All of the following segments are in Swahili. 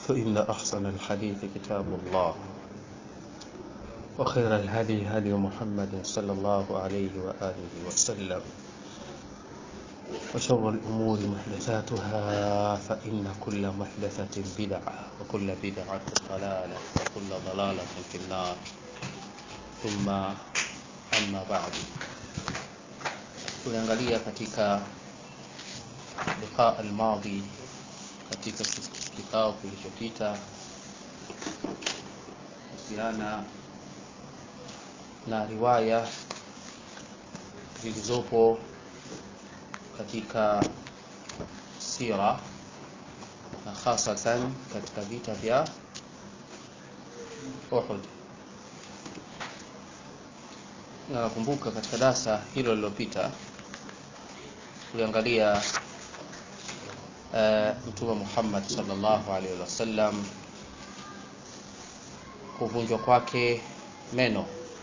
فإن أحسن الحديث كتاب الله وخير الهدي هدي محمد صلى الله عليه وآله وسلم وشر الأمور محدثاتها فإن كل محدثة بدعة وكل بدعة ضلالة وكل ضلالة في النار ثم أما بعد tuliangalia katika liqa almadhi katika kikao kilichopita kuhusiana na riwaya zilizopo katika sira na hasatan katika vita vya Uhud. Na nakumbuka katika darasa hilo lililopita tuliangalia uh, Mtume Muhammad sallallahu alaihi wasallam kuvunjwa kwake meno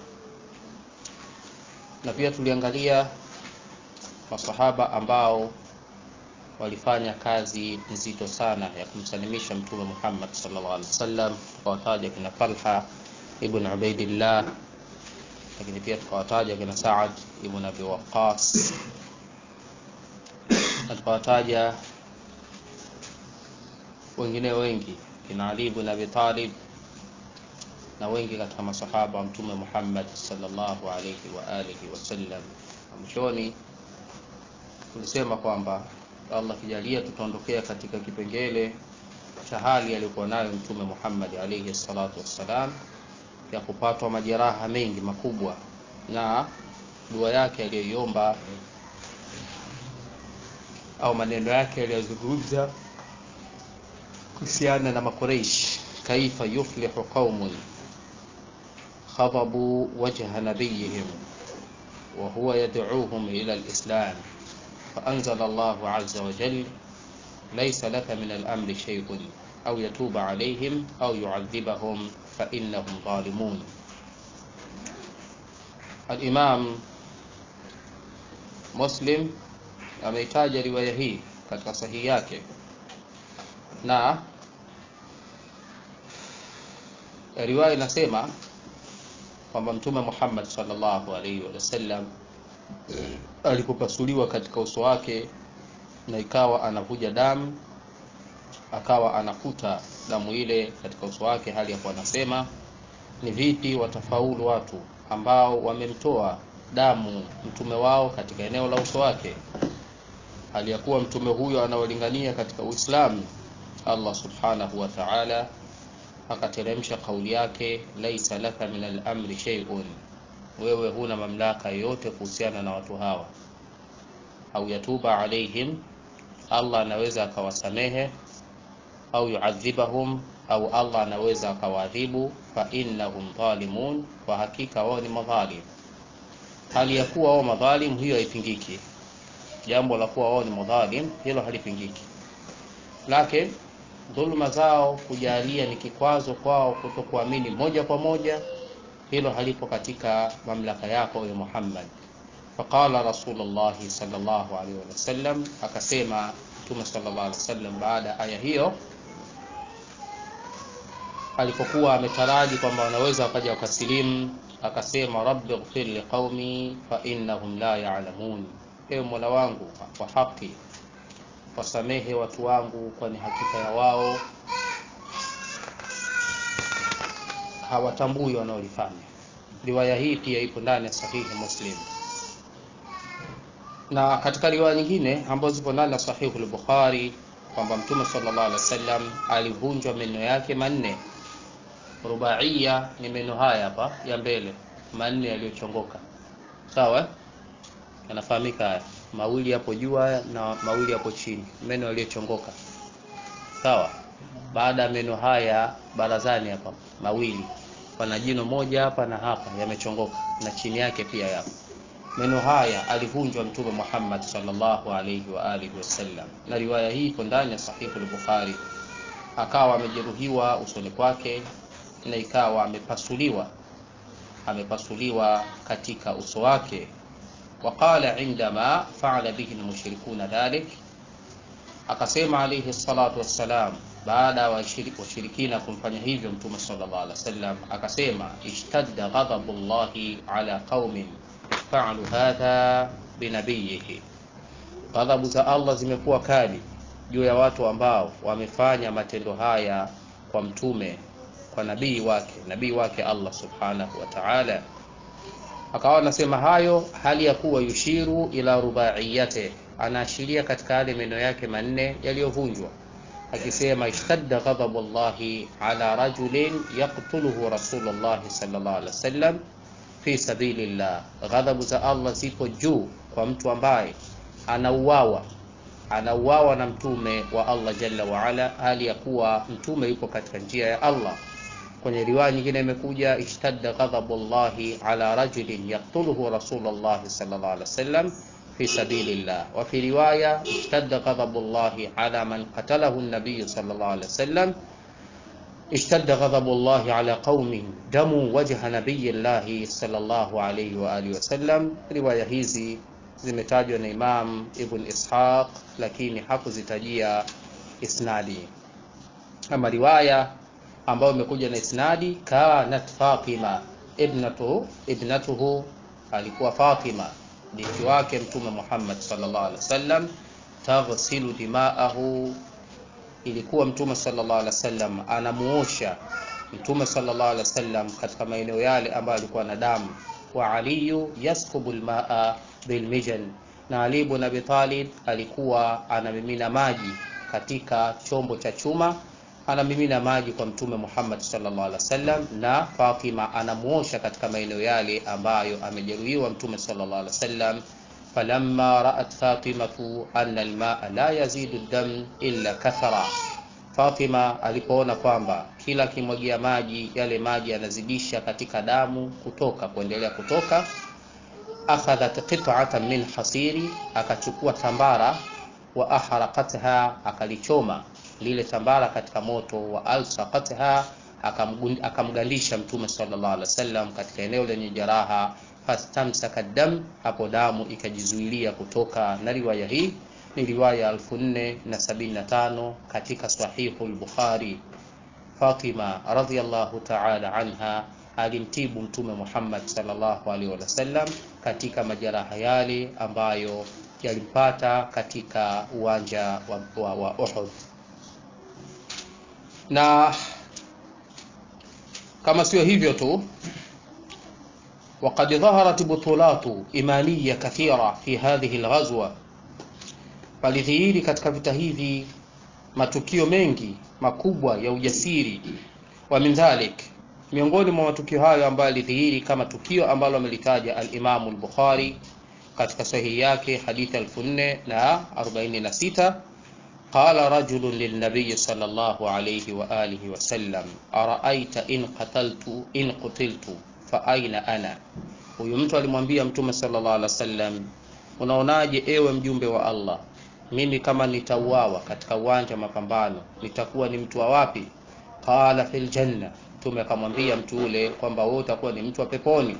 na pia tuliangalia masahaba ambao walifanya kazi nzito sana ya kumsalimisha Mtume Muhammad sallallahu alaihi wasallam, tukawataja kina Talha ibn Ubaidillah, lakini pia tukawataja kina Saad ibn Abi Waqqas na tukawataja wengine wengi kina Ali ibn Abi Talib na wengi katika masahaba wa Mtume Muhammad sallallahu alaihi wa alihi wasallam. Mwishoni tulisema kwamba Allah kijalia tutaondokea katika kipengele cha hali aliyokuwa nayo Mtume Muhammad alaihi salatu wassalam ya kupatwa majeraha mengi makubwa na dua yake aliyoiomba au maneno yake aliyozungumza kuhusiana na Makureish, kaifa yuflihu qaumun khadabu wajha nabiyihim wa huwa yad'uuhum ila al-islam فأنزل الله عز وجل ليس لك من الأمر شيء أو يتوب عليهم أو يعذبهم فإنهم ظالمون الإمام مسلم ameitaja riwaya hii katika sahihi yake na riwaya inasema kwamba mtume Muhammad sallallahu alaihi wasallam alipopasuliwa katika uso wake na ikawa anavuja damu akawa anakuta damu ile katika uso wake hali ya kuwa anasema ni vipi watafaulu watu ambao wamemtoa damu mtume wao katika eneo la uso wake hali ya kuwa mtume huyo anaolingania katika Uislamu Allah subhanahu wa ta'ala akateremsha kauli yake laisa laka min al-amri shay'un wewe huna mamlaka yoyote kuhusiana na watu hawa au yatuba alaihim Allah anaweza akawasamehe au yuadhibahum au Allah anaweza akawaadhibu fa innahum dhalimun kwa hakika wao ni madhalim hali ya kuwa wao madhalim hiyo haipingiki jambo la kuwa wao ni madhalim hilo halipingiki lakini dhuluma zao kujalia ni kikwazo kwao kutokuamini moja kwa moja hilo halipo katika mamlaka yako ya Muhammad faqala rasulullah sallallahu alaihi wasallam akasema mtume sallallahu alaihi wasallam baada aya hiyo alipokuwa ametaraji kwamba wanaweza wakaja wakasilimu akasema rabbi ighfir liqaumi fa innahum la ya'lamun ewe mola wangu kwa haki wasamehe watu wangu kwani hakika ya wao hawatambui wanaolifanya riwaya hii pia ipo ndani ya sahihi muslim na katika riwaya nyingine ambazo zipo ndani ya sahihi al-bukhari kwamba mtume sallallahu alaihi wasallam alivunjwa meno yake manne rubaiya ni meno haya hapa ya mbele manne yaliyochongoka sawa yanafahamika haya mawili hapo juu haya na mawili hapo chini meno yaliyochongoka sawa baada ya meno haya barazani hapa mawili pana jino moja hapa na hapa yamechongoka na chini yake pia yapo meno haya alivunjwa mtume Muhammad sallallahu alayhi wa alihi wasallam na riwaya hii iko ndani ya sahihi al-Bukhari akawa amejeruhiwa usoni kwake na ikawa amepasuliwa amepasuliwa katika uso wake waqala indama faala bihi almushrikuna dhalik akasema alayhi salatu wassalam baada ya washirikina kumfanya hivyo mtume sallallahu alaihi wasallam akasema ishtadda ghadabullahi ala qaumin fa'alu hadha binabiyihi ghadhabu za Allah zimekuwa kali juu ya watu ambao wamefanya matendo haya kwa mtume kwa nabii wake nabii wake Allah subhanahu wa ta'ala akawa anasema hayo hali ya kuwa yushiru ila rubaiyate anaashiria katika yale meno yake manne yaliyovunjwa akisema ishtadda ghadabu llahi ala rajulin yaqtuluhu rasulullahi sallallahu alaihi wasallam fi sabilillah ghadhabu za Allah zipo juu kwa mtu ambaye anauawa anauawa na mtume wa Allah jalla wa ala hali ya kuwa mtume yupo katika njia ya Allah kwenye riwaya nyingine imekuja ishtadda ghadabu llahi ala rajulin yaqtuluhu rasulullah sallallahu alaihi wasallam fi sabilillah wa fi riwaya ishtadda ghadabu llahi ala man qatalahu an-nabiy sallallahu alaihi wasallam اشتد غضب الله على قوم دموا وجه نبي الله صلى الله عليه وآله وسلم riwaya hizi zimetajwa na Imam Ibn Ishaq lakini hakuzitajia isnadi ama riwaya ambayo imekuja na isnadi kanat Fatima ibnatu ibnatuhu alikuwa Fatima binti wake mtume Muhammad sallallahu alaihi wasallam taghsilu dima'ahu ilikuwa mtume sallallahu alaihi wasallam anamuosha mtume sallallahu alaihi wasallam katika maeneo yale ambayo alikuwa na damu wa aliyu yaskubu almaa bilmijan na Ali ibn Abi Talib alikuwa anamimina maji katika chombo cha chuma anamimina maji kwa mtume Muhammad sallallahu alaihi wasallam na Fatima anamuosha katika maeneo yale ambayo amejeruhiwa mtume sallallahu alaihi wasallam falamma ra'at fatimatu anna almaa la yazidu dam illa kathara Fatima alipoona kwamba kila kimwagia maji yale maji yanazidisha katika damu kutoka kuendelea kutoka akhadhat qit'atan min hasiri akachukua tambara wa ahraqatha akalichoma lile tambara katika moto wa alsaqatha akamgandisha mtume sallallahu alaihi wasallam katika eneo lenye jeraha fastamsaka dam hapo damu ikajizuilia kutoka na riwaya hii ni riwaya 1475 katika sahihu al-Bukhari Fatima radhiyallahu ta'ala anha alimtibu mtume Muhammad sallallahu alaihi wasallam katika majeraha yale ambayo yalimpata katika uwanja wa, wa, wa Uhud na kama sio hivyo tu وقد ظهرت بطولات إيمانية كثيرة في هذه الغزوة palidhihiri katika vita hivi matukio mengi makubwa ya ujasiri wa min dhalik miongoni mwa matukio hayo ambayo yalidhihiri kama tukio ambalo amelitaja al-Imam al-Bukhari katika sahihi yake hadithi 1446 قال رجل للنبي صلى الله عليه وآله وسلم أرأيت إن قتلت إن قتلت فأين أنا huyu mtu alimwambia mtume sallallahu alaihi wasallam unaonaje ewe mjumbe wa Allah mimi kama nitauawa katika uwanja mapambano nitakuwa ni mtu wa wapi qala fil janna mtume akamwambia mtu ule kwamba wewe utakuwa ni mtu wa peponi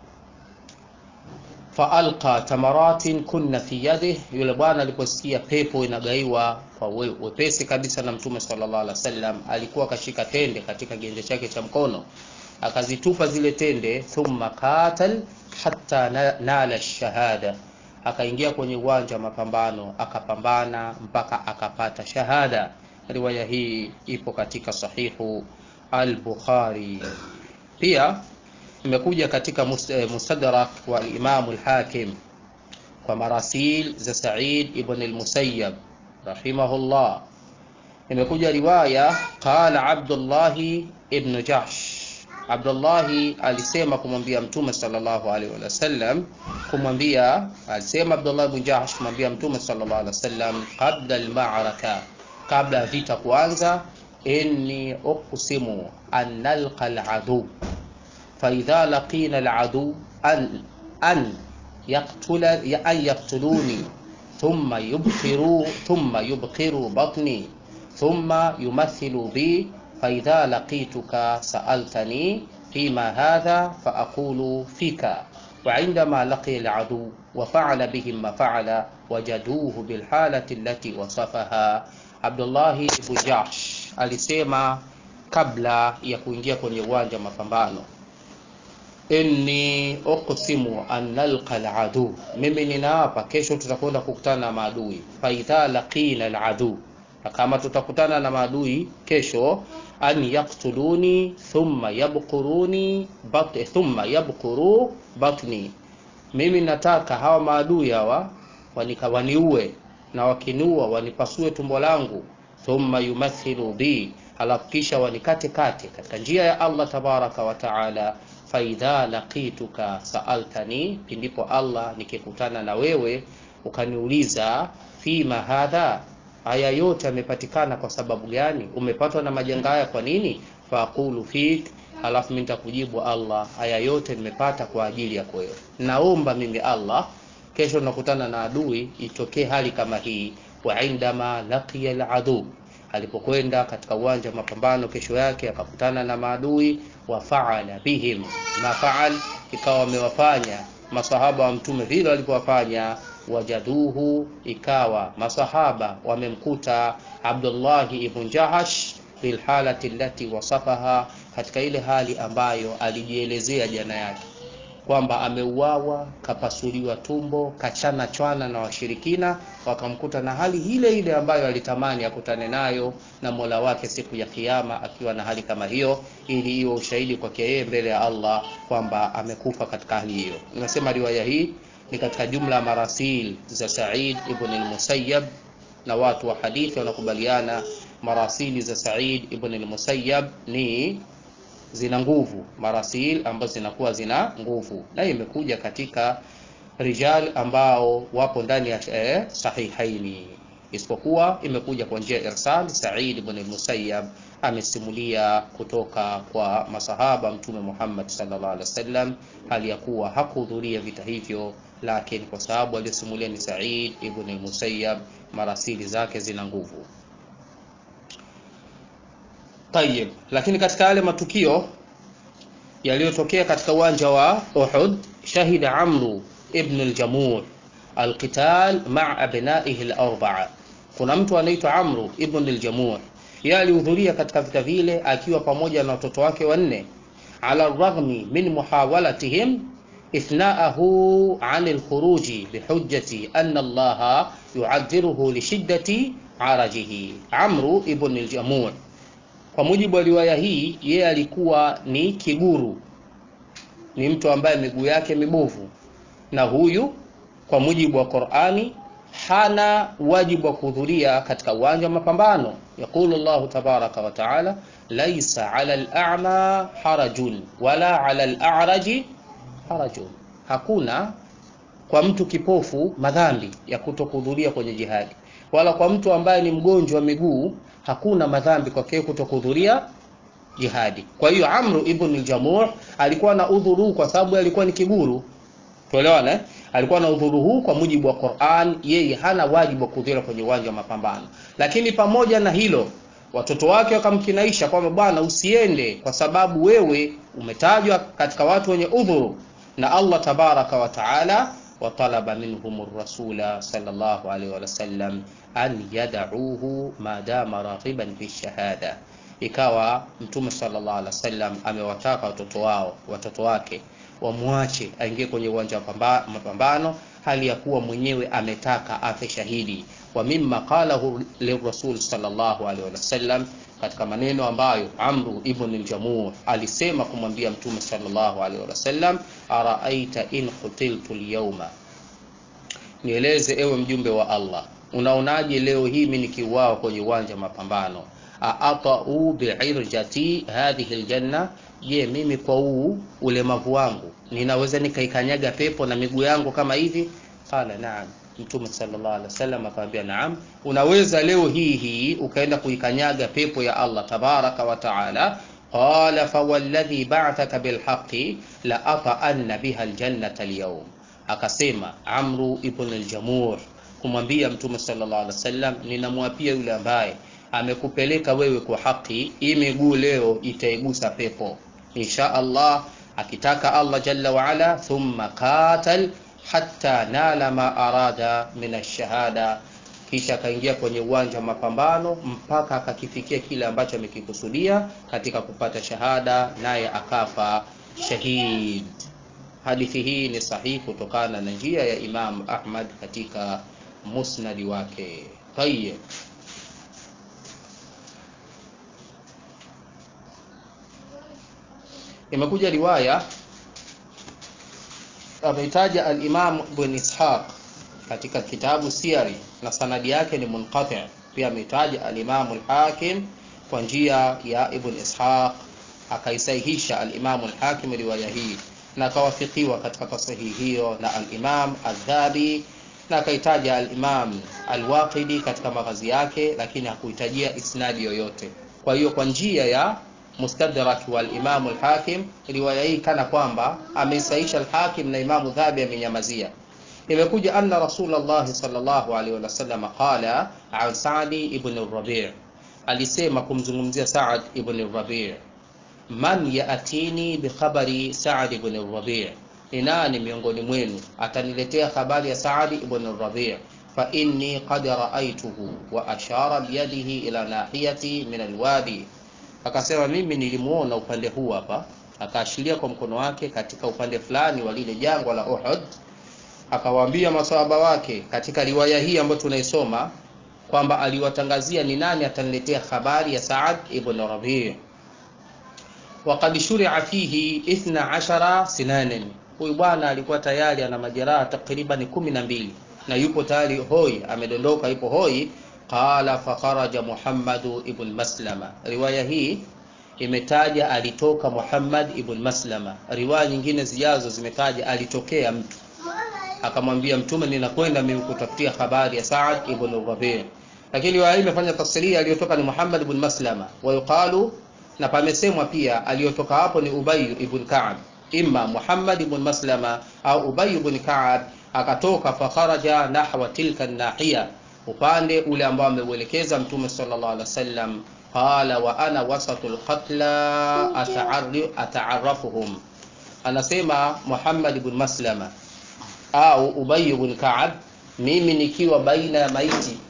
faalqa tamaratin kunna fi yadihi yule bwana aliposikia pepo inagaiwa kwa we, wepesi kabisa na mtume sallallahu alaihi wasallam alikuwa akashika tende katika genje chake cha mkono akazitupa zile tende thumma qatal hatta nala shahada akaingia kwenye uwanja wa mapambano akapambana mpaka akapata shahada riwaya hii ipo katika sahihu al-Bukhari pia imekuja katika mustadrak wa Imam al-Hakim kwa marasil za Sa'id ibn al-Musayyab rahimahullah imekuja riwaya qala Abdullah ibn Jahsh Abdullah alisema kumwambia Mtume sallallahu alaihi wasallam kumwambia alisema Abdullah ibn Jahsh kumwambia Mtume sallallahu alaihi wasallam qabla al-ma'raka kabla vita kuanza inni uqsimu an nalqa al-adu fa idha laqina al-adu an an يقتل أن يقتلوني ثم يبخروا ثم يبخروا بطني ثم يمثلوا بي فإذا لقيتك سألتني فيما هذا فأقول فيك وعندما لقي العدو وفعل بهم ما فعل وجدوه بالحالة التي وصفها عبد الله بن جحش alisema kabla ya kuingia kwenye uwanja wa mapambano inni uqsimu an nalqa aladu, mimi ninaapa kesho tutakwenda kukutana na maadui. Faidha laqina aladu, na kama tutakutana na maadui kesho, an yaktuluni thumma yabquruni bat, thumma yabquru batni, mimi nataka hawa maadui hawa wanika waniue na wakiniua wanipasue tumbo langu, thumma yumathilu bi, halafu kisha wanikate kate katika njia ya Allah tabaraka wa taala faidha laqituka saaltani, pindipo Allah nikikutana na wewe ukaniuliza, fima hadha, haya yote yamepatikana kwa sababu gani? Umepatwa na majanga haya kwa nini? Faqulu fik, halafu mimi nitakujibu Allah, haya yote nimepata kwa ajili yako wewe. Naomba mimi Allah, kesho nakutana na adui, itokee hali kama hii. Wa indama laqiya aladu alipokwenda katika uwanja wa mapambano kesho yake akakutana na maadui, wa faala bihim ma faal, ikawa wamewafanya masahaba wa mtume vile walivyowafanya. Wajaduhu, ikawa masahaba wamemkuta Abdullahi ibn Jahash fil halati allati wasafaha, katika ile hali ambayo alijielezea jana yake kwamba ameuawa, kapasuliwa tumbo, kachana chwana na washirikina, wakamkuta na hali ile ile ambayo alitamani akutane nayo na Mola wake siku ya Kiyama, akiwa na hali kama hiyo, ili iwe ushahidi kwake yeye mbele ya Allah kwamba amekufa katika hali hiyo. Nimesema riwaya hii ni katika jumla ya marasil za Sa'id ibn al-Musayyab, na watu wa hadithi wanakubaliana marasili za Sa'id ibn al-Musayyab ni zina nguvu marasil ambazo zinakuwa zina nguvu, na imekuja katika rijal ambao wapo ndani ya eh, sahihaini, isipokuwa imekuja kwa njia irsal. Sa'id ibn al-Musayyab amesimulia kutoka kwa masahaba Mtume Muhammad sallallahu alaihi wasallam, hali ya kuwa hakuhudhuria vita hivyo, lakini kwa sababu aliyosimulia ni Sa'id ibn al-Musayyab, marasili zake zina nguvu. Tayib, lakini katika yale matukio yaliyotokea katika uwanja wa Uhud, shahida Amru ibn al-Jamur alqital ma'a abnaihi al-arba'a. Kuna mtu anaitwa Amru ibn al-Jamur, yeye alihudhuria katika vita vile akiwa pamoja na watoto wake wanne, ala raghmi min muhawalatihim ithna'ahu 'an al-khuruji bihujjati anna Allah yu'adhiruhu li shiddati 'arajihi. Amru ibn al-Jamur kwa mujibu wa riwaya hii, yeye alikuwa ni kiguru, ni mtu ambaye miguu yake mibovu, na huyu kwa mujibu wa Qur'ani hana wajibu wa kuhudhuria katika uwanja wa mapambano. Yaqulu Allahu tabaraka wa taala, laisa ala al-a'ma harajun wala ala al-a'raji harajun, hakuna kwa mtu kipofu madhambi ya kutokuhudhuria kwenye jihadi, wala kwa mtu ambaye ni mgonjwa wa miguu hakuna madhambi kwake kutokuhudhuria jihadi. Kwa hiyo Amru ibn al-Jamuh alikuwa na udhuru huu kwa sababu alikuwa ni kiguru, tuelewana eh? Alikuwa na udhuru huu kwa mujibu wa Qur'an, yeye hana wajibu wa kuhudhuria kwenye uwanja wa mapambano. Lakini pamoja na hilo, watoto wake wakamkinaisha kwamba bwana, usiende kwa sababu wewe umetajwa katika watu wenye udhuru na Allah tabaraka wa taala wa talaba minhum rasula sallallahu alaihi wa sallam an yad'uhu ma dama raghiban fi shahada, ikawa Mtume sallallahu alaihi wasallam amewataka watoto wao watoto wake wamwache aingie kwenye uwanja wa mapambano hali ya kuwa mwenyewe ametaka afe shahidi. Wa mimma qalahu lirasul sallallahu alaihi wasallam, katika maneno ambayo Amru ibn al-Jamur alisema kumwambia Mtume sallallahu alaihi wasallam, araaita in qutiltu al-yawma, nieleze ewe mjumbe wa Allah Unaonaje leo hii mimi nikiuawa kwenye uwanja wa mapambano? aatau biirjati hadhihi aljanna, je, mimi kwa huu ulemavu wangu ninaweza nikaikanyaga pepo na miguu yangu kama hivi? Qala naam. Mtume sallallahu alaihi wasallam akamwambia naam, unaweza leo hii hii ukaenda kuikanyaga pepo ya Allah tabaraka wa taala. Qala fawalladhi ba'athaka bilhaqi la ata'anna biha aljannata alyawm, akasema Amru ibn al-Jamur kumwambia Mtume sallallahu alaihi wasallam, ninamwapia yule ambaye amekupeleka wewe kwa haki, hii miguu leo itaigusa pepo insha Allah, akitaka Allah jalla wa ala. Thumma qatal hatta nala ma arada min ash-shahada, kisha akaingia kwenye uwanja wa mapambano mpaka akakifikia kile ambacho amekikusudia katika kupata shahada naye akafa shahid hadithi hii ni sahihi kutokana na njia ya imam ahmad katika musnadi wake tayeb imekuja riwaya ameitaja al-Imam Ibn Ishaq katika kitabu Siyari na sanadi yake ni munqati pia ameitaja al-Imam al-Hakim kwa njia ya Ibn Ishaq akaisahihisha al-Imam al-Hakim riwaya hii na akawafikiwa katika tasihi hiyo na al-Imam al-Dhabi na akaitaja al-Imam al-Waqidi katika maghazi yake lakini hakuhitajia isnadi yoyote kwa hiyo kwa njia ya mustadrak wal Imam al-Hakim riwaya hii kana kwamba ameisaisha al-Hakim na Imam Dhabi amenyamazia imekuja anna Rasulullah sallallahu alaihi wasallam qala an Sa'di ibn al-Rabi' alisema kumzungumzia Sa'd ibn al-Rabi' man yaatini bi khabari Sa'd ibn al-Rabi' ni nani miongoni mwenu ataniletea habari ya Sa'd ibn al-Rabi' fa inni qad ra'aytuhu wa ashara biyadihi ila nahiyati min al-wadi akasema mimi nilimuona upande huu hapa akaashiria kwa mkono wake katika upande fulani wa lile jangwa la Uhud akawaambia maswahaba wake katika riwaya hii ambayo tunaisoma kwamba aliwatangazia ni nani ataniletea habari ya Saad ibn Rabi' waqad shuri'a fihi 12 sinanan huyu bwana alikuwa tayari ana majeraha takriban 12 na yupo tayari hoi amedondoka yupo hoi qala fakharaja Muhammad ibn Maslama. Riwaya hii imetaja alitoka Muhammad ibn Maslama. Riwaya nyingine zijazo zimetaja alitokea mtu akamwambia Mtume, ninakwenda mimi kutafutia habari ya Saad ibn Rabi'. Lakini riwaya hii imefanya tafsiri aliyotoka ni Muhammad ibn Maslama, wa yuqalu, na pamesemwa pia aliyotoka hapo ni Ubay ibn Ka'b, imma Muhammad ibn Maslama au Ubay ibn Ka'b akatoka fakharaja nahwa tilka nahiya upande ule ambao ameuelekeza mtume sallallahu alaihi wasallam qala wa ana wasatul qatla ata'arrafuhum anasema Muhammad ibn Maslama au Ubay ibn Ka'ab mimi nikiwa baina ya maiti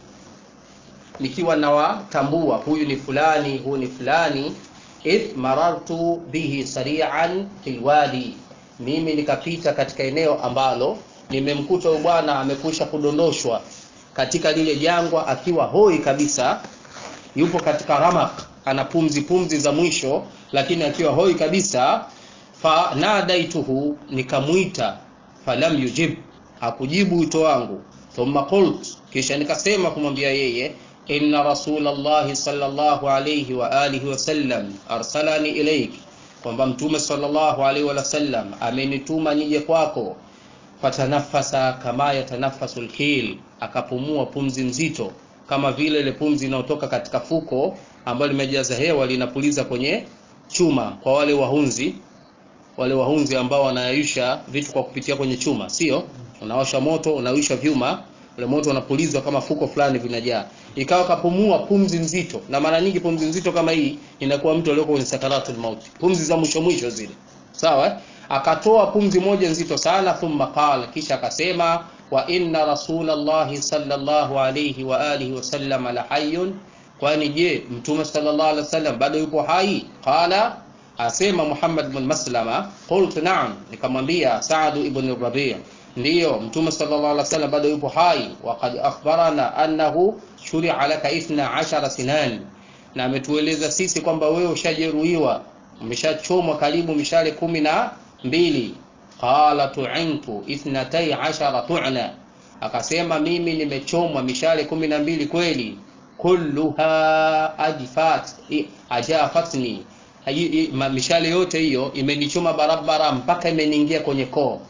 nikiwa nawatambua huyu ni fulani huyu ni fulani id marartu bihi sari'an fil wadi mimi nikapita katika eneo ambalo nimemkuta huyu bwana amekwisha kudondoshwa katika lile jangwa akiwa hoi kabisa yupo katika ramak ana pumzi pumzi za mwisho lakini akiwa hoi kabisa fa nadaituhu nikamwita falam yujib hakujibu wito wangu thumma qult kisha nikasema kumwambia yeye inna rasulallahi sallallahu alayhi wa alihi wasallam arsalani ilaik kwamba mtume sallallahu alayhi wa sallam amenituma nije kwako fatanafasa kama yatanafasu lkil akapumua pumzi nzito kama vile ile pumzi inayotoka katika fuko ambalo limejaza hewa linapuliza kwenye chuma kwa wale wahunzi wale wahunzi ambao wanayayusha vitu kwa kupitia kwenye chuma sio unawasha moto unawisha vyuma ule moto unapulizwa kama fuko fulani vinajaa ikawa kapumua pumzi nzito na mara nyingi pumzi nzito kama hii inakuwa mtu aliyoko kwenye sakaratul mauti pumzi za mwisho mwisho zile sawa akatoa pumzi moja nzito sana thumma qala kisha akasema wa inna rasulallahi sallallahu alayhi wa alihi wasallam la hayyun kwani je mtume sallallahu alaihi wasallam bado yupo hai qala asema Muhammad ibn Maslama qultu na'am nikamwambia Sa'd ibn Rabi' ndiyo mtume sallallahu alaihi wasallam bado yupo hai waqad akhbarana annahu shuri'a laka 12 sinan na ametueleza sisi kwamba wewe ushajeruhiwa umeshachomwa karibu mishale kumi na mbili qala tu'intu ithnatai ashara tu'na akasema mimi nimechomwa mishale kumi na mbili kweli kulluha ajfat ajafatni mishale yote hiyo imenichoma barabara mpaka imeniingia kwenye koo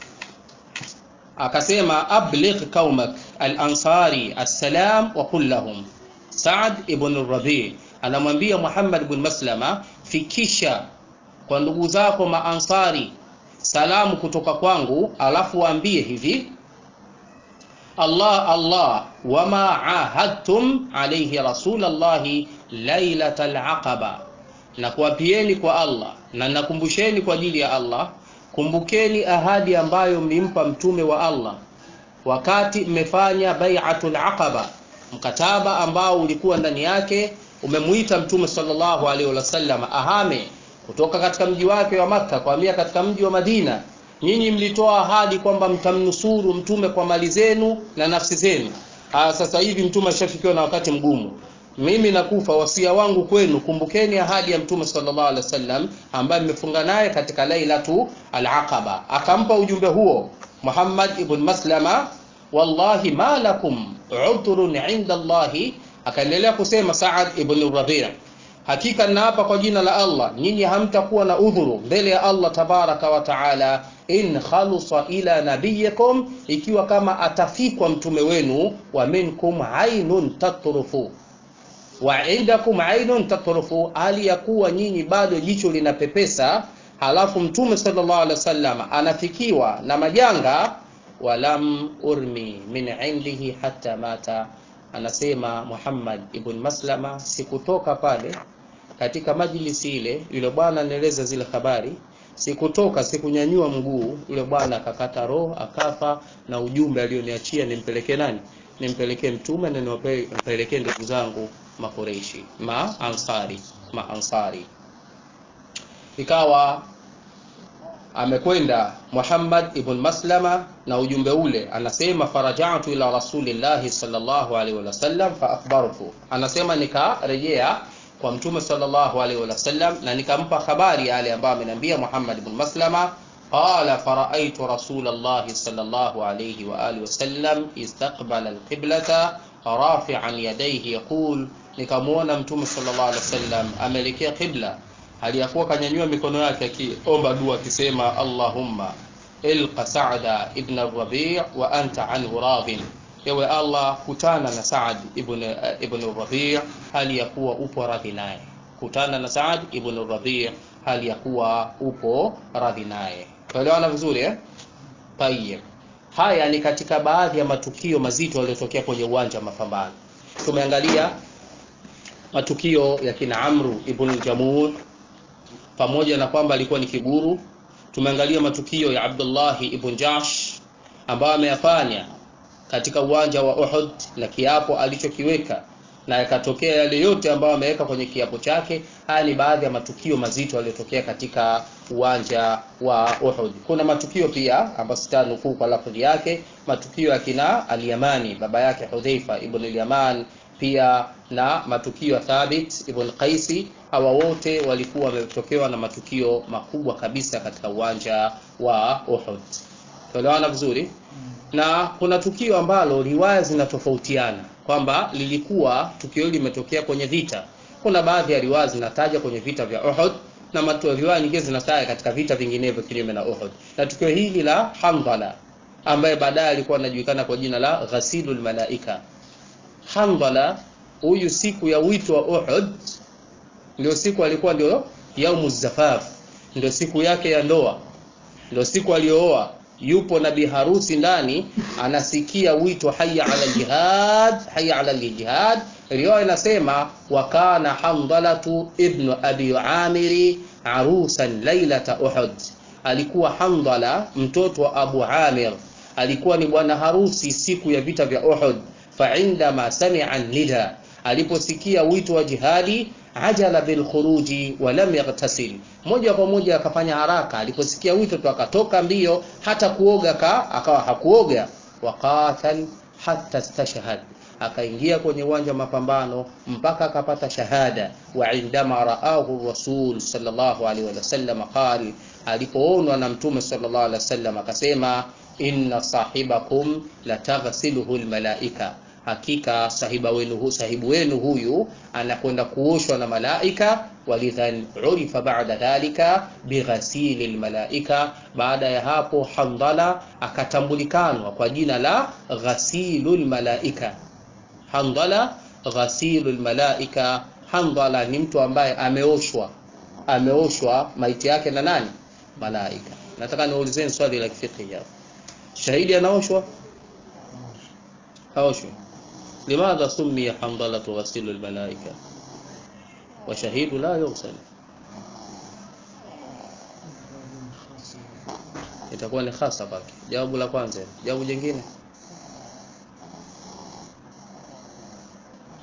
akasema abligh qaumak al-ansari assalam wa qul lahum Saad ibn Rabi anamwambia Muhammad ibn Maslama fikisha kwa ndugu zako maansari salamu kutoka kwangu alafu waambie hivi Allah Allah wama ahadtum alayhi rasulallahi lailatal aqaba na kuwapieni kwa Allah na nakumbusheni kwa ajili ya Allah kumbukeni ahadi ambayo mlimpa mtume wa Allah wakati mmefanya bai'atul aqaba mkataba ambao ulikuwa ndani yake umemuita mtume sallallahu alaihi wasallam ahame kutoka katika mji wake wa Makka kuhamia katika mji wa Madina nyinyi mlitoa ahadi kwamba mtamnusuru mtume kwa mali zenu na nafsi zenu Aa, sasa hivi mtume ashafikiwa na wakati mgumu mimi nakufa wasia wangu kwenu kumbukeni ahadi ya mtume sallallahu alaihi wasallam ambaye mmefunga naye katika lailatu al-aqaba akampa ujumbe huo Muhammad ibn Maslama wallahi ma lakum udhrun inda Allahi akaendelea kusema Saad ibn Rabi' hakika naapa kwa jina la Allah nyinyi hamtakuwa na udhuru mbele ya Allah tabaraka wa taala in khalusa ila nabiyikum ikiwa kama atafikwa mtume wenu wa minkum ainun tatrufu wa indakum ainun tatrufu hali ya kuwa nyinyi bado jicho linapepesa halafu mtume sallallahu alaihi wasallam anafikiwa na majanga walam urmi min indihi hatta mata anasema Muhammad ibn Maslama sikutoka pale katika majlisi ile yule bwana anaeleza zile habari sikutoka sikunyanyua mguu yule bwana akakata roho akafa na ujumbe alioniachia nimpelekee nani nimpelekee mtume na niwapelekee ndugu zangu makureishi ma ansari ma ansari ikawa amekwenda Muhammad ibn Maslama na ujumbe ule anasema farajatu ila rasulillahi sallallahu alaihi wasallam fa akhbartu anasema nikarejea kwa mtume sallallahu alaihi wasallam na nikampa habari yale ambayo ameniambia Muhammad ibn Maslama qala faraaitu rasulallahi sallallahu alaihi wa alihi wasallam istaqbala alqiblata rafi'an yadayhi yaqul nikamwona mtume sallallahu alaihi wasallam ameelekea qibla aliyakuwa kanyanyua mikono yake akiomba dua akisema Allahumma ilqa Sa'da ibn Rabi' wa anta anhu radin ewe Allah kutana na Saad ibn ibn Rabi' hali ya kuwa upo radhi naye kutana na Saad ibn Rabi' hali ya kuwa upo radhi naye tuelewana vizuri eh tayeb haya ni katika baadhi ya matukio mazito yaliyotokea kwenye uwanja wa mapambano tumeangalia matukio ya kina Amru ibn Jamur pamoja na kwamba alikuwa ni kiburu tumeangalia matukio ya Abdullah ibn Jash ambayo ameyafanya katika uwanja wa Uhud na kiapo alichokiweka na yakatokea yale yote ambayo ameweka kwenye kiapo chake haya ni baadhi ya matukio mazito yaliyotokea katika uwanja wa Uhud kuna matukio pia ambayo sitanukuu kwa lafdhi yake matukio ya kina al-Yamani baba yake Hudhaifa ibn al-Yaman pia na matukio ya Thabit ibn Qaisi hawa wote walikuwa wametokewa na matukio makubwa kabisa katika uwanja wa Uhud tuelewana vizuri na kuna tukio ambalo riwaya zinatofautiana kwamba lilikuwa tukio hili limetokea kwenye vita kuna baadhi ya riwaya zinataja kwenye vita vya Uhud na matu riwaya nyingine zinataja katika vita vinginevyo kinyume na Uhud na tukio hili la Hamdala ambaye baadaye alikuwa anajulikana kwa jina la Ghasilul Malaika Hamdala huyu siku ya wito wa Uhud ndio siku alikuwa ndio yaumu zafaf ndio siku yake ya ndoa ndio siku aliyooa yupo na biharusi ndani anasikia wito hayya ala jihad hayya ala jihad riwaya inasema wa kana hamdalatu ibnu abi amiri arusan lailata uhud alikuwa hamdala mtoto wa abu amir alikuwa ni bwana harusi siku ya vita vya uhud faindama samia nida aliposikia wito wa jihadi ajala bil khuruji wa lam yaghtasil moja kwa moja akafanya haraka aliposikia wito tu akatoka mbio hata kuoga ka akawa hakuoga waqatal hatta istashhad akaingia kwenye uwanja wa mapambano mpaka akapata shahada wa indama raahu rasul sallallahu alaihi wasallam qal alipoonwa na mtume sallallahu alaihi wasallam akasema inna sahibakum lataghsiluhu almalaika hakika sahiba wenu hu, sahibu wenu huyu anakwenda kuoshwa na malaika walidhan urifa baada dhalika bighasili almalaika baada ya hapo handala akatambulikanwa kwa jina la ghasilul malaika handala ghasilul malaika handala ni mtu ambaye ameoshwa ameoshwa maiti yake na nani malaika nataka niulizeni swali la kifiqhi hapa shahidi anaoshwa haoshwi لماذا سمي حنظلة غسيل الملائكة وشهيد لا يغسل itakuwa ni hasa kwake jawabu la kwanza jawabu jingine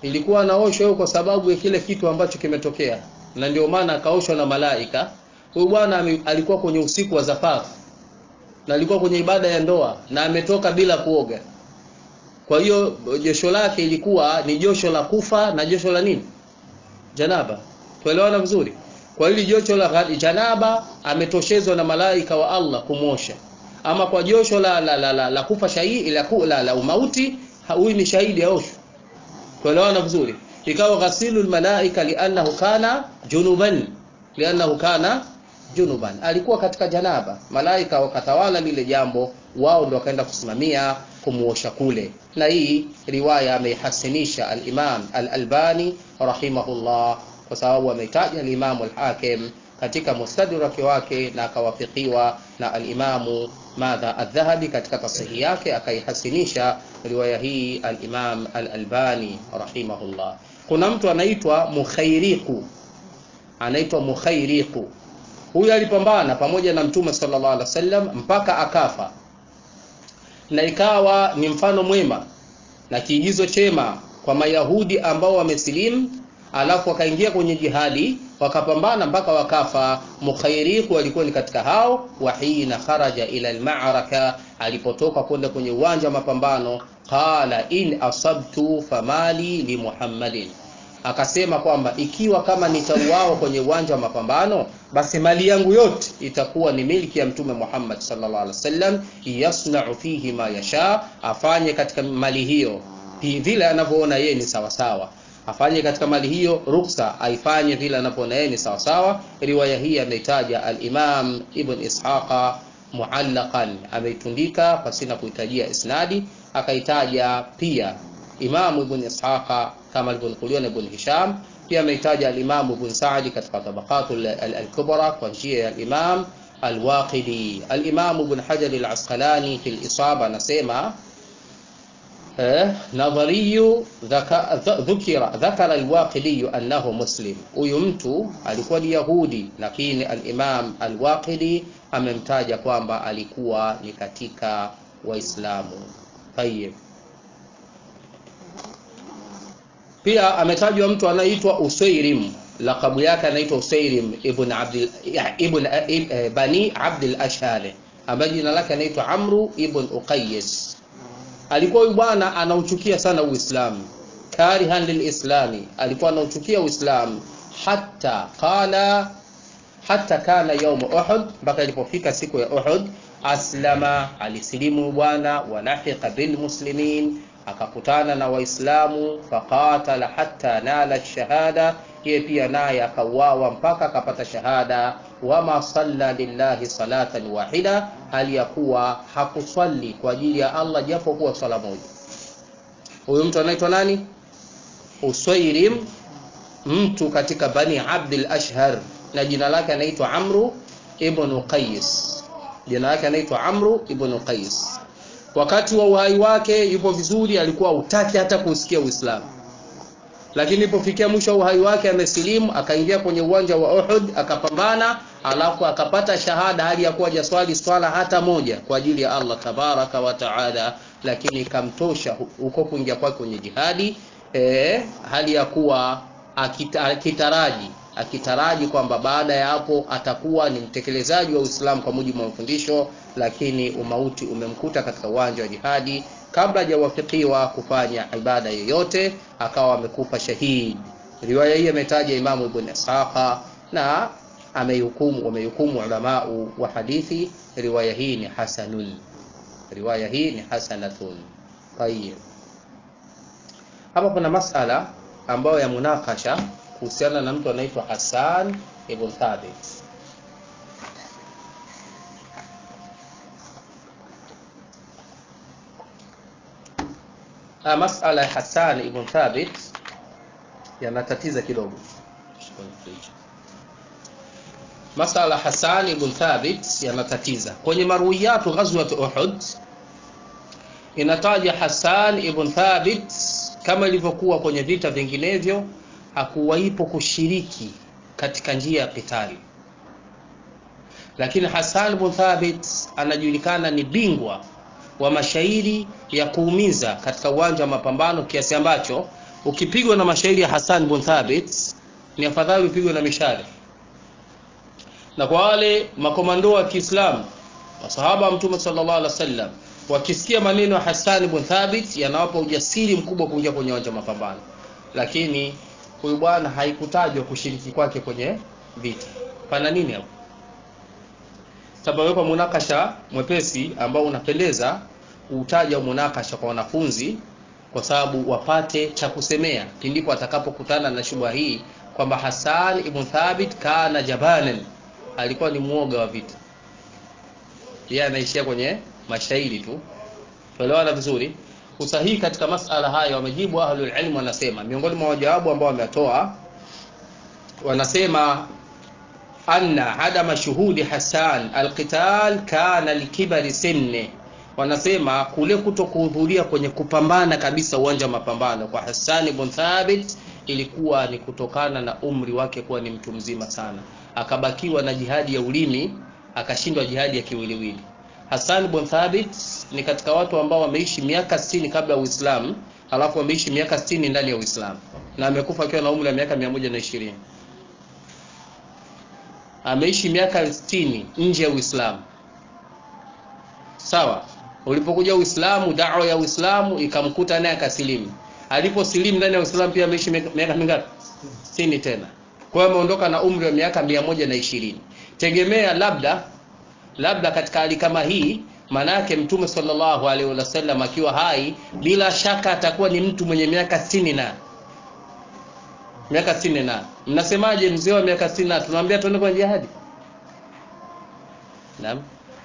ilikuwa anaoshwa huyo kwa sababu ya kile kitu ambacho kimetokea na ndio maana akaoshwa na malaika huyu bwana ame- alikuwa kwenye usiku wa zafafu na alikuwa kwenye ibada ya ndoa na ametoka bila kuoga kwa hiyo josho lake ilikuwa ni josho la kufa na josho la nini janaba tuelewana vizuri kwa hili josho la gha- janaba ametoshezwa na malaika wa Allah kumosha ama kwa josho la la, la, la, la kufa shahidi la, ku- la, la umauti ha- huyu ni shahidi aoshwe tuelewana vizuri ikawa ghasilu almalaika liannahu kana junuban liannahu kana junuban alikuwa katika janaba malaika wakatawala lile jambo wao ndio wakaenda kusimamia kumuosha kule na hii riwaya ameihasinisha al-Imam al-Albani rahimahullah kwa sababu ameitaja al-Imam al-Hakim katika mustadrak wake na akawafikiwa na al-Imamu madha adh-Dhahabi katika tasihi yake akaihasinisha riwaya hii al-Imam al-Albani rahimahullah kuna mtu anaitwa Mukhairiqu anaitwa Mukhairiqu huyu alipambana pamoja na Mtume sallallahu alaihi wasallam mpaka akafa na ikawa ni mfano mwema na kiigizo chema kwa Mayahudi ambao wamesilimu alafu wakaingia kwenye jihadi wakapambana mpaka wakafa. Mukhairiku alikuwa ni katika hao. wa hina kharaja ila almaraka, alipotoka kwenda kwenye uwanja wa mapambano, qala in asabtu famali li Muhammadin, akasema kwamba ikiwa kama nitauawa kwenye uwanja wa mapambano, basi mali yangu yote itakuwa ni milki ya Mtume Muhammad sallallahu alaihi wasallam, yasna'u fihi ma yasha, afanye katika mali hiyo hi- vile anavyoona yeye ni sawasawa afanye katika mali hiyo ruksa aifanye vile anavyoona yeye ni sawasawa riwaya hii ameitaja al-Imam Ibn Ishaqa muallaqan ameitundika pasina kuhitajia isnadi akaitaja pia Imam Ibn Ishaqa kama alivyonukuliwa na Ibn Hisham pia ameitaja al-Imam Ibn Sa'di katika tabaqatul al- al-kubra kwa njia ya al-Imam al-Waqidi al-Imam Ibn Hajar al-Asqalani fil Isaba anasema eh, nadhariyu dhaka- dha- dhukira dhakara alwaqidi annahu muslim huyu mtu alikuwa ni yahudi lakini alimam alwaqidi amemtaja kwamba alikuwa ni katika waislamu tayib pia ametajwa mtu anaitwa usairim lakabu yake anaitwa usairim ibn abdil ibn eh, bani abdil ashhali ambaye jina lake anaitwa amru ibn uqayyis alikuwa huyu bwana anauchukia sana uislamu karihan lilislami alikuwa anauchukia uislamu hata qala hata kana yaum uhud mpaka ilipofika siku ya uhud aslama alisilimu bwana walahiqa bilmuslimin akakutana na waislamu faqatala hatta nala shahada yeye pia naye akauawa mpaka akapata shahada wama salla lillahi salatan wahida hali ya kuwa hakuswali kwa ajili ya allah japo kuwa swala moja huyu mtu anaitwa nani uswairim mtu katika bani abdul ashhar na jina lake anaitwa amru ibnu qais jina lake anaitwa amru ibnu qais wakati wa uhai wake yupo vizuri alikuwa utaki hata kusikia uislamu lakini ilipofikia mwisho wa uhai wake amesilimu akaingia kwenye uwanja wa Uhud akapambana alafu akapata shahada hali ya kuwa jaswali swala hata moja kwa ajili ya Allah tabaraka wa taala lakini ikamtosha huko kuingia kwake kwenye jihadi e, hali ya kuwa akita, akitaraji akitaraji kwamba baada ya hapo atakuwa ni mtekelezaji wa Uislamu kwa mujibu wa mafundisho lakini umauti umemkuta katika uwanja wa jihadi kabla hajawafikiwa kufanya ibada yoyote akawa amekufa shahidi riwaya hii ametaja imamu ibn ishaqa na amehukumu wamehukumu ulamau wa hadithi riwaya hii ni hasanun riwaya hii ni hasanatun tayib hapa kuna masala ambayo ya munakasha kuhusiana na mtu anaitwa Hassan ibn Thabit Ah, masala ya Hassan ibn Thabit yanatatiza kidogo. Masala Hassan ibn Thabit yanatatiza. Kwenye marwiyatu ghazwat Uhud inataja Hassan ibn Thabit kama ilivyokuwa kwenye vita vinginevyo hakuwaipo kushiriki katika njia ya kitali. Lakini Hassan ibn Thabit anajulikana ni bingwa wa mashairi ya kuumiza katika uwanja wa mapambano kiasi ambacho ukipigwa na mashairi ya Hassan bin Thabit ni afadhali upigwe na mishale na kwa wale makomando wa Kiislamu masahaba wa Mtume sallallahu alaihi wasallam wakisikia maneno ya Hassan bin Thabit yanawapa ujasiri mkubwa kuingia kwenye uwanja wa mapambano lakini huyu bwana haikutajwa kushiriki kwake kwenye vita pana nini hapo tabawekwa munakasha mwepesi ambao unapendeza utaja munakasha kwa wanafunzi kwa sababu wapate cha kusemea pindipo atakapokutana na shubha hii kwamba Hassan ibn Thabit kana jabanan alikuwa ni mwoga wa vita yeye anaishia kwenye mashairi tu tuelewana vizuri usahihi katika masala haya wamejibu ahlul ilm wanasema miongoni mwa wajawabu ambao wametoa wanasema anna adama shuhudi Hassan alqital kana likibari sinne wanasema kule kuto kuhudhuria kwenye kupambana kabisa uwanja wa mapambano kwa Hassan ibn Thabit ilikuwa ni kutokana na umri wake kuwa ni mtu mzima sana akabakiwa na jihadi ya ulimi akashindwa jihadi ya kiwiliwili Hassan ibn Thabit ni katika watu ambao wameishi miaka 60 kabla ya Uislamu alafu wameishi miaka 60 ndani ya Uislamu na amekufa akiwa na umri wa miaka 120 ameishi miaka 60 nje ya Uislamu sawa ulipokuja Uislamu da'wa ya Uislamu ikamkuta naye akasilimu aliposilimu ndani ya Uislamu pia ameishi miaka mingapi 60 tena kwa hiyo ameondoka na umri wa miaka 120 tegemea labda labda katika hali kama hii manake mtume sallallahu alaihi wasallam akiwa hai bila shaka atakuwa ni mtu mwenye miaka 60 na miaka 60 na mnasemaje mzee wa miaka 60 na tunamwambia tuende kwenye jihadi naam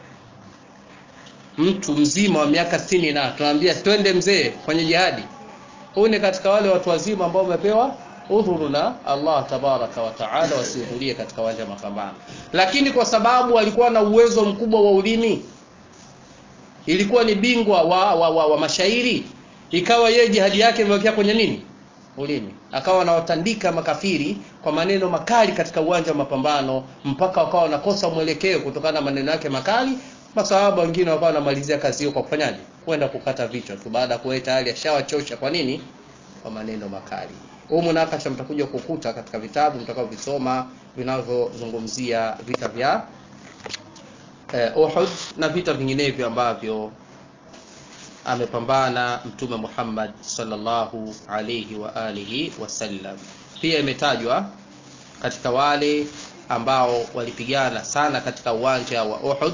mtu mzima wa miaka 60 na tunamwambia twende mzee kwenye jihadi huyu ni katika wale watu wazima ambao wamepewa udhuru na Allah tabaraka wa taala wasihudhurie katika uwanja wa mapambano lakini kwa sababu alikuwa na uwezo mkubwa wa ulimi ilikuwa ni bingwa wa, wa, wa, wa mashairi ikawa yeye jihadi yake imewekea kwenye nini ulimi akawa anawatandika makafiri kwa maneno makali katika uwanja wa mapambano mpaka wakawa wanakosa mwelekeo kutokana na maneno yake makali masahaba wengine wakawa wanamalizia kazi hiyo kwa kufanyaje kwenda kukata vichwa tu baada ya kuwa tayari ashawachosha kwa nini kwa maneno makali huu munakasha mtakuja kukuta katika vitabu mtakaovisoma vinavyozungumzia vita vya eh, Uhud na vita vinginevyo ambavyo amepambana mtume Muhammad sallallahu alayhi wa alihi wasallam pia imetajwa katika wale ambao walipigana sana katika uwanja wa Uhud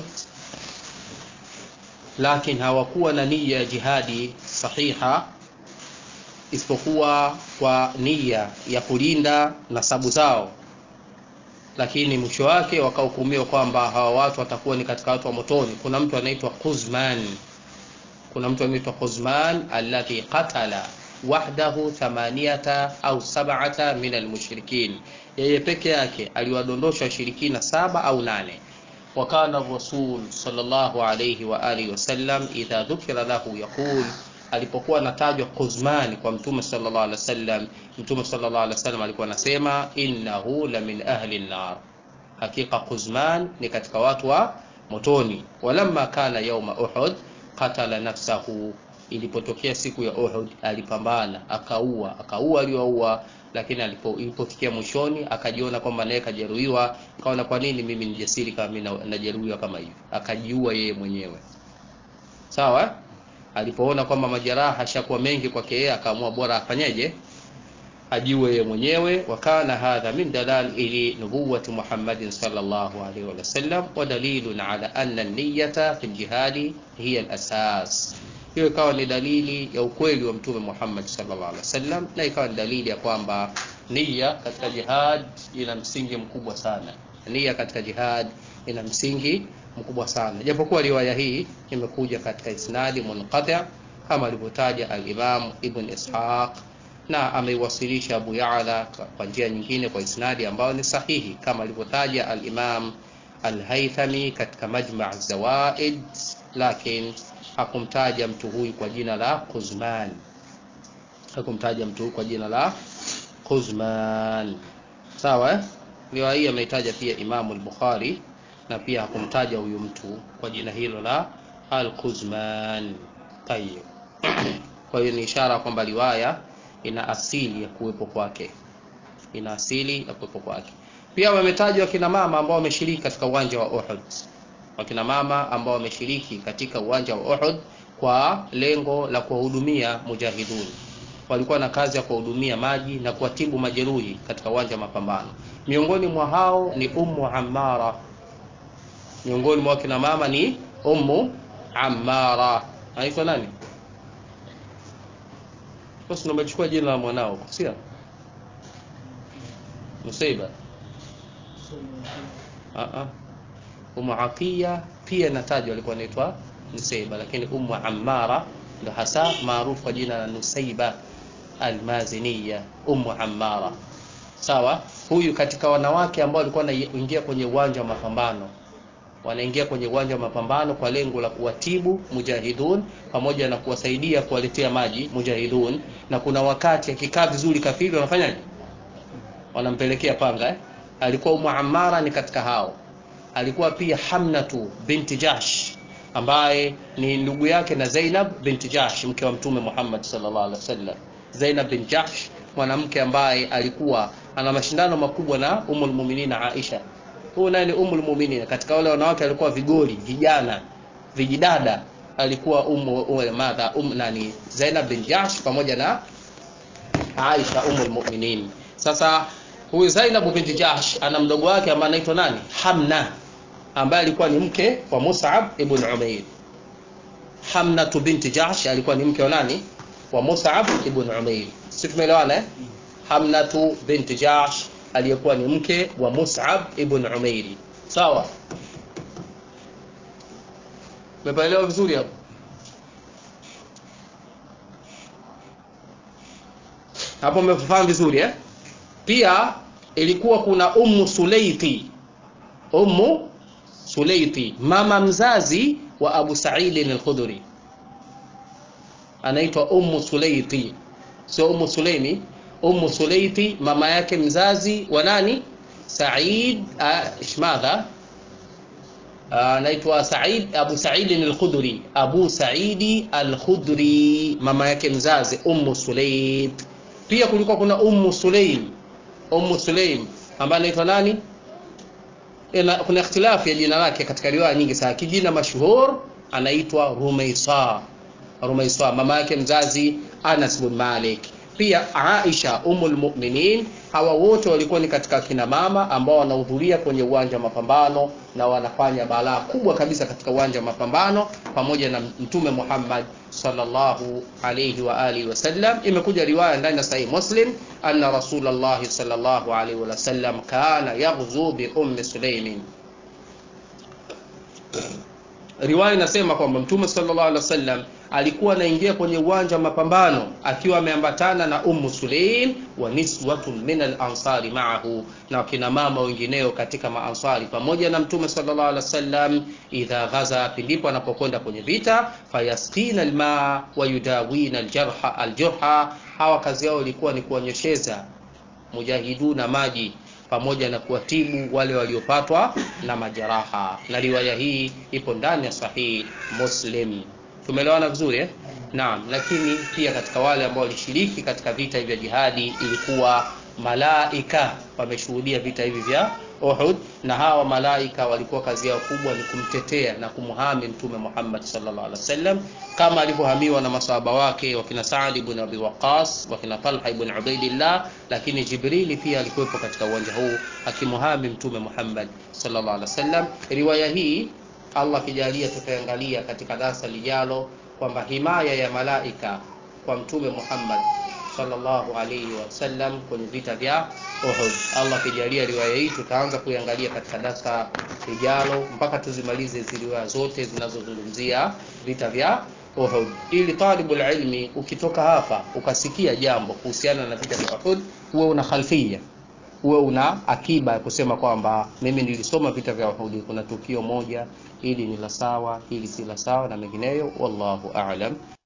lakini hawakuwa na nia ya jihadi sahiha isipokuwa kwa nia ya kulinda nasabu zao lakini mwisho wake wakahukumiwa kwamba hawa watu watakuwa ni katika watu wa motoni kuna mtu anaitwa Quzman kuna mtu anaitwa Quzman alladhi qatala wahdahu thamaniyata au sab'ata min almushrikin yeye peke yake aliwadondosha washirikina saba au nane wakana rasul sallallahu alayhi wa alihi wasallam idha dhukira lahu yaqul alipokuwa anatajwa Quzman kwa mtume sallallahu alaihi wasallam mtume sallallahu alaihi wasallam alikuwa anasema innahu la min ahli an-nar hakika Quzman ni katika watu wa motoni walamma kana yauma Uhud qatala nafsahu ilipotokea siku ya Uhud alipambana akaua akaua aliyoua lakini alipo ilipofikia mwishoni akajiona kwamba naye kajeruhiwa kaona kwa nini mimi ni jasiri kama mimi najeruhiwa kama hivi akajiua yeye mwenyewe sawa alipoona kwamba majeraha hashakuwa mengi kwake yeye akaamua bora afanyeje ajiwe yeye mwenyewe wakana hadha min dalili nubuwati Muhammadin sallallahu alaihi wasallam wa dalilun ala anna an-niyyata fi al-jihadi hiya al-asas hiyo ikawa ni dalili ya ukweli wa mtume Muhammad sallallahu alaihi wasallam na ikawa ni dalili ya kwamba nia katika jihad ina msingi mkubwa sana nia katika jihad ina msingi mkubwa sana japokuwa riwaya hii imekuja katika isnadi munqati kama alivyotaja al-Imam Ibn Ishaq na ameiwasilisha Abu Ya'la kwa njia nyingine kwa isnadi ambayo ni sahihi kama alivyotaja al-Imam al-Haythami katika Majma' Zawaid lakini hakumtaja mtu huyu kwa jina la Quzman hakumtaja mtu huyu kwa jina la Quzman sawa eh? riwaya hii ameitaja pia Imam al-Bukhari na pia hakumtaja huyu mtu kwa jina hilo la Al-Quzman. Tayyib. Kwa hiyo ni ishara kwamba riwaya ina asili ya kuwepo kwake, ina asili ya kuwepo kwake. Pia wametajwa wakina mama ambao wameshiriki katika uwanja wa Uhud, wakina mama ambao wameshiriki katika uwanja wa Uhud kwa lengo la kuwahudumia mujahidun. Walikuwa na kazi ya kuwahudumia maji na kuwatibu majeruhi katika uwanja wa mapambano. Miongoni mwa hao ni Ummu Ammara, miongoni mwa wakina mama ni Ummu Ammara. Anaitwa nani? Basi umechukua jina la mwanao, sio? Musaiba. Ah ah. Ummu Atiya pia natajwa alikuwa anaitwa Nusaiba, lakini Ummu Ammara ndo hasa maarufu kwa jina la Nusaiba Almaziniya, Ummu Ammara. Sawa, huyu katika wanawake ambao walikuwa wanaingia kwenye uwanja wa mapambano, wanaingia kwenye uwanja wa mapambano kwa lengo la kuwatibu mujahidun pamoja na kuwasaidia kuwaletea maji mujahidun, na kuna wakati akikaa vizuri kafiri wanafanyaje? Wanampelekea panga eh? Alikuwa Ummu Ammara ni katika hao. Alikuwa pia Hamnatu binti Jahsh ambaye ni ndugu yake na Zainab binti Jahsh mke wa Mtume Muhammad sallallahu alaihi wasallam. Zainab bin Jahsh mwanamke ambaye alikuwa ana mashindano makubwa na Ummul Mu'minin Aisha. Huyu naye ni Ummul Mu'minin katika wale wanawake walikuwa vigoli, vijana, vijidada alikuwa ummu madha um nani Zainab bin Jahsh pamoja na Aisha Ummul Mu'minin. Sasa huyu Zainab binti Jahsh ana mdogo wake ambaye anaitwa nani? Hamna ambaye alikuwa ni mke wa Mus'ab ibn Umair. Hamnatu binti Jahsh alikuwa ni mke wa nani? Wa Mus'ab ibn Umair. Sisi tumeelewana eh? Hamnatu binti Jahsh aliyekuwa ni mke wa Mus'ab ibn Umair. Sawa? Umeelewa vizuri hapo? Hapo umefahamu vizuri eh? Pia ilikuwa kuna Ummu Sulaiti. Ummu Sulaiti, mama mzazi wa Abu Sa'id al-Khudri. Anaitwa Ummu Sulaiti. Sio Ummu Sulaimi, Ummu Sulaiti mama yake mzazi wa nani? Sa'id ishmadha anaitwa Sa'id Abu Sa'id al-Khudri. Abu Sa'id al-Khudri mama yake mzazi Ummu Sulait. Pia kulikuwa kuna Ummu Sulaim. Ummu Sulaim ambaye anaitwa nani? Ina, kuna ikhtilafu ya jina lake katika riwaya nyingi sana. Kijina mashuhur anaitwa Rumaisa. Rumaisa mama yake mzazi Anas bin Malik. Pia Aisha umul mu'minin. Hawa wote walikuwa ni katika kina mama ambao wanahudhuria kwenye uwanja wa mapambano na wanafanya balaa kubwa kabisa katika uwanja wa mapambano pamoja na Mtume Muhammad sallallahu alayhi wa alihi wasallam. Imekuja riwaya ndani ya Sahih Muslim anna Rasulullah sallallahu alayhi wa sallam kana yaghzu bi ummi Sulaimin. Riwaya inasema kwamba Mtume sallallahu alaihi wasallam alikuwa anaingia kwenye uwanja wa mapambano akiwa ameambatana na Ummu Sulaim wa niswatun min al-ansari ma'ahu, na wakina mama wengineo katika maansari pamoja na Mtume sallallahu alaihi wasallam. Idha ghaza, pindipo anapokwenda kwenye vita, fayasqina almaa wa yudawina aljarha aljurha, hawa kazi yao ilikuwa ni kuonyesheza mujahiduna maji pamoja na kuwatibu wale waliopatwa na majeraha, na riwaya hii ipo ndani ya Sahih Muslim. Tumeelewana vizuri eh? Naam, lakini pia katika wale ambao walishiriki katika vita hivi vya jihadi ilikuwa malaika wameshuhudia vita hivi vya Uhud, na hawa malaika walikuwa kazi yao kubwa ni kumtetea na kumhami Mtume Muhammad sallallahu alaihi wasallam kama alivyohamiwa na masahaba wake wakina Saad ibn Abi Waqqas, wakina Talha ibn Ubaidillah, lakini Jibrili pia alikuwepo katika uwanja huu akimhami Mtume Muhammad sallallahu alaihi wasallam. Riwaya hii Allah akijalia, tutaangalia katika darasa lijalo kwamba himaya ya malaika kwa Mtume Muhammad sallallahu alaihi wasallam kwenye vita vya Uhud. Allah akijalia, riwaya hii tutaanza kuiangalia katika darasa lijalo mpaka tuzimalize hizi riwaya zote zinazozungumzia vita vya Uhud, ili talibul ilmi ukitoka hapa ukasikia jambo kuhusiana na vita vya Uhud, huwe una khalfia, huwe una akiba ya kusema kwamba mimi nilisoma vita vya Uhud, kuna tukio moja hili ni la sawa, hili si la sawa na mengineyo. Wallahu a'lam.